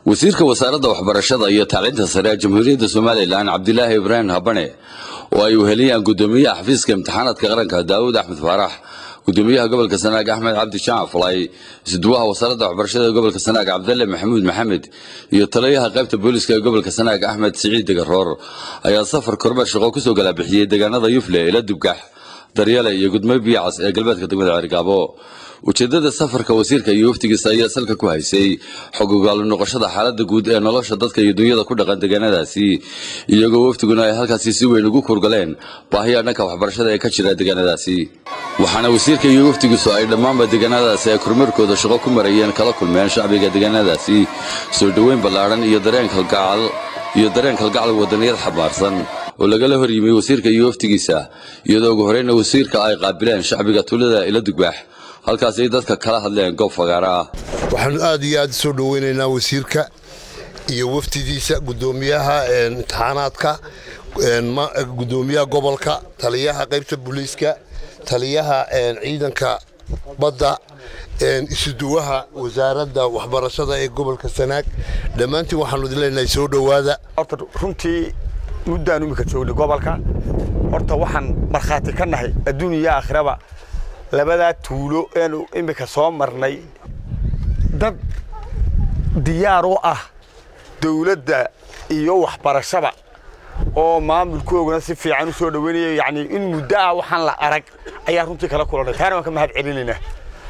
wasiirka wasaaradda waxbarashada iyo tacliinta sare ee jamhuuriyadda somalilan cabdilaahi ibraahim habane oo ay weheliyaan gudoomiyaha xafiiska imtixaanaadka qaranka daawud axmed faarax gudoomiyaha gobolka sanaag axmed cabdi jamac falay isduwaha wasaaradda waxbarashada ee gobolka sanaag cabdalle maxamuud maxamed iyo taliyaha qaybta booliska ee gobolka sanaag axmed siciid degaroor ayaa safar kormeer shaqo kusoo galabixiyey deegaanada yufle ila dubgax daryale iyo gudmo biyacas ee galbeedka degmada cergaabo ujeedada safarka wasiirka iyo waftigiisa ayaa salka ku haysay xog ogaalo noqoshada xaalada guud ee nolosha dadka iyo dunyada ku dhaqan deegaanadaasi iyagoo waftiguna ay halkaasi si weyn ugu kurgaleen baahiya dhanka waxbarashada ee ka jira deegaanadaasi waxaana wasiirka iyo waftigiisu ay dhammaanba deegaanadaasi ay kormeerkooda shaqo ku marayeen kala kulmeen shacbiga deegaanadaasi soo dhoweyn ballaadhan iyo dareen kalgacal iyo dareen kalgacal wadaniyad xabaarsan oo lagala hor yimi wasiirka iyo waftigiisa iyadoo ugu horeyna wasiirka ay qaabileen shacbiga tuulada ila dugbax halkaas ay dadka kala hadleen goob fagaara ah waxaanu aad iyo aad soo dhoweynaynaa wasiirka iyo waftidiisa gudoomiyaha imtixaanaadka gudoomiyaha gobolka taliyaha qaybta booliiska taliyaha ciidanka badda isuduwaha wasaaradda waxbarashada ee gobolka sanaag dhammaantiin waxaanu idin leenahay soo dhowaada horta runtii muddaan imika joognay gobolka horta waxaan markhaati ka nahay adduun iyo aakhiraba labadaa tuulo eenu iminka soo marnay dad diyaar u ah dawladda iyo waxbarashada oo maamulkooguna si fiican u soo dhoweynaya yacni in muddo ah waxaan la arag ayaa runtii kala kulannay taana waan ka mahad celinaynaa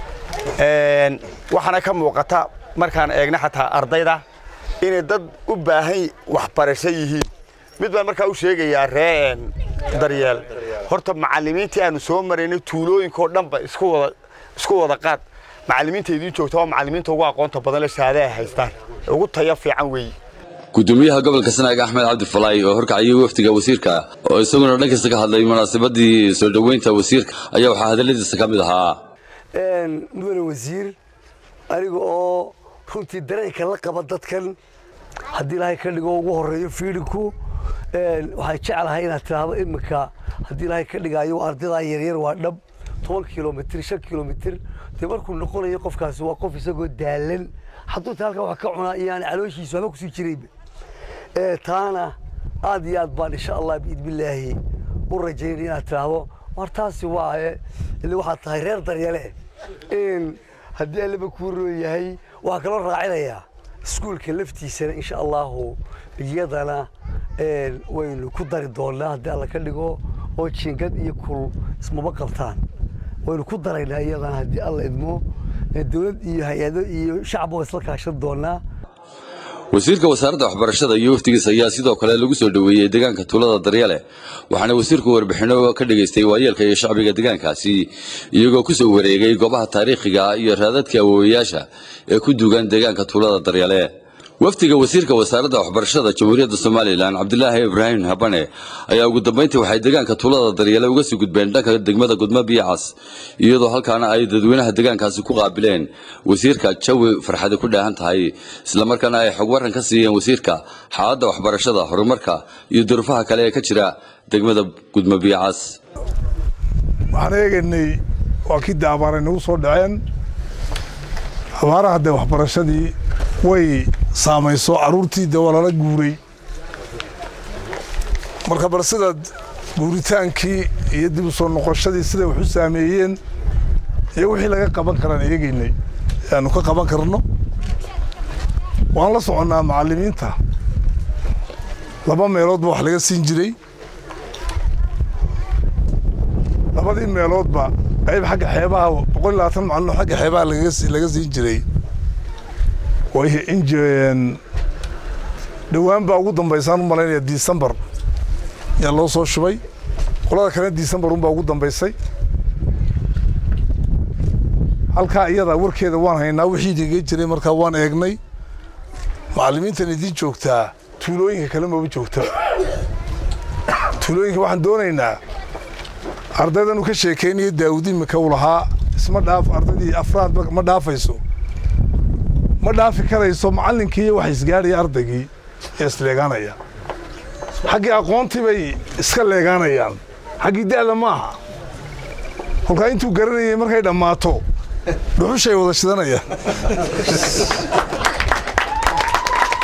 waxaana ka muuqata markaan eegna xataa ardayda inay dad u baahan waxbarasho yihiin mid baan markaa u sheegayaa ree daryeel horta macallimiintii aanu soo maraynay tuulooyinkao dhanba isku wada isku wada qaad macallimiinta idiin joogta waa macallimiinta ugu aqoonta badan le shahaadaha haystaan ugu tayo fiican weeye gudoomiyaha gobolka sanaag axmed cabdi falay oo horkacayay wafdiga wasiirka oo isaguna dhankiisa ka hadlay munaasabadii soo dhoweynta wasiirka ayaa waxaa hadaladiisa ka mid ahaa mudane wasiir aniga oo runtii dareenka la qaba dadkan haddii ilaahay ka dhigo ugu horeeyo fiidhinku waxaan jeclahay inaad tidhaahdo iminka haddii ilaahay ka dhigaayo ardadaa yaryar waa dhab toban kilomitr shan kilomitr dee markuu noqonayo qofkaasi waa qof isagoo daalan hadduu ta halkaa wax ka cunaa iyoaan calooshiisu haba kusii jirayba taana aad iyo aad baan insha allah biidnillaahi u rajaynay inaad tidhaahdo war taasi waa ile waxaad tahay reer daryale haddii allaba kuu roon yahay waxaa kaloo raacinayaa iskuulka laftiisana insha allahu iyadana waynu ku dari doonaa haddii alla ka dhigo oo jiingad iyo kul ismaba qabtaan waynu ku daraynaa iyadana haddii alla idmo dowlad iyo hay-ado iyo shacab waa isla kaashan doonaa wasiirka wasaaradda waxbarashada iyo waftigiisa ayaa sidoo kale lagu soo dhoweeyey deegaanka tuulada daryale waxaana wasiirku warbixinno ka dhagaystay waayeelka iyo shacbiga deegaankaasi iyagoo ku soo wareegay goobaha taariikhiga iyo raadadka awoowayaasha ee ku duugan deegaanka tuulada daryale wafdiga wasiirka wasaaradda waxbarashada jamhuuriyadda somalilan cabdilaahi ibraahim habane ayaa ugu dambayntii waxay deegaanka tuulada daryale uga sii gudbeen dhanka degmada gudmo biyacas iyadoo halkaana ay dadweynaha deegaankaasi ku qaabileen wasiirka jawi farxadi ku dheehan tahay islamarkaana ay xog waran ka siiyeen wasiirka xaaladda waxbarashada horumarka iyo durufaha kale ee ka jira degmada gudmo biyacas waxaan eegaynay waa kii de abaaray nagu soo dhaceen abaaraha dee waxbarashadii way saamayso carruurtii dee waa lala guuray marka bal sidaad guuritaankii iyo dib u soo noqoshadii siday wax u saameeyeen iyo wixii laga qaban karaan eegaynay aanu ka qaban karno waan la soconnaa macallimiinta laba meeloodba wax laga siin jiray labadii meeloodba qayb xagga xeebaha boqol iyo labaatan macallin oo xagga xeebaha laga siin jiray way injeen dhowaan baa ugu dambaysaan u malaynaya disembar yaa loo soo shubay qolada kalena disembar unbaa ugu dambaysay halkaa iyadaa warkeeda waan haynaa wixii igaga jiray markaa waan eegnay macallimiintan idiin joogtaa tuulooyinka kale maba joogta tuulooyinka waxaan doonaynaa ardaydan uu ka sheekaynayo daawud imika uu lahaa isma dhaaf ardaydii afraad ma dhaafayso ma dhaafi karayso macallinkii iyo waxa isgaadhaya ardaygii ee isleegaanaya xaggii aqoontii bay iska leegaanayaan xaggii da'da maaha kolkaa intuu garanayay markay dhammaato dhuxushay wada shidanayaan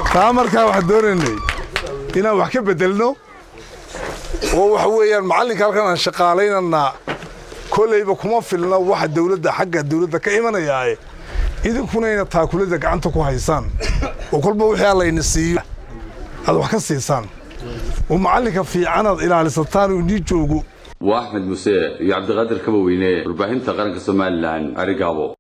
taa markaa waxaan doonaynay inaan wax ka beddelno oo waxa weeyaan macallinka halkan aan shaqaalaynanaa kollayba kuma filna waxa dawladda xagga dawladda ka imanayaae idinkuna ina taakulada gacanta ku haysaan oo kolba wixii allayna siiyo aad wax ka siisaan oo macallinka fiican aad ilaalisataan uu nii joogo waa axmed muse iyo cabdiqaadir kabaweyne warbaahinta qaranka somalilan arigaabo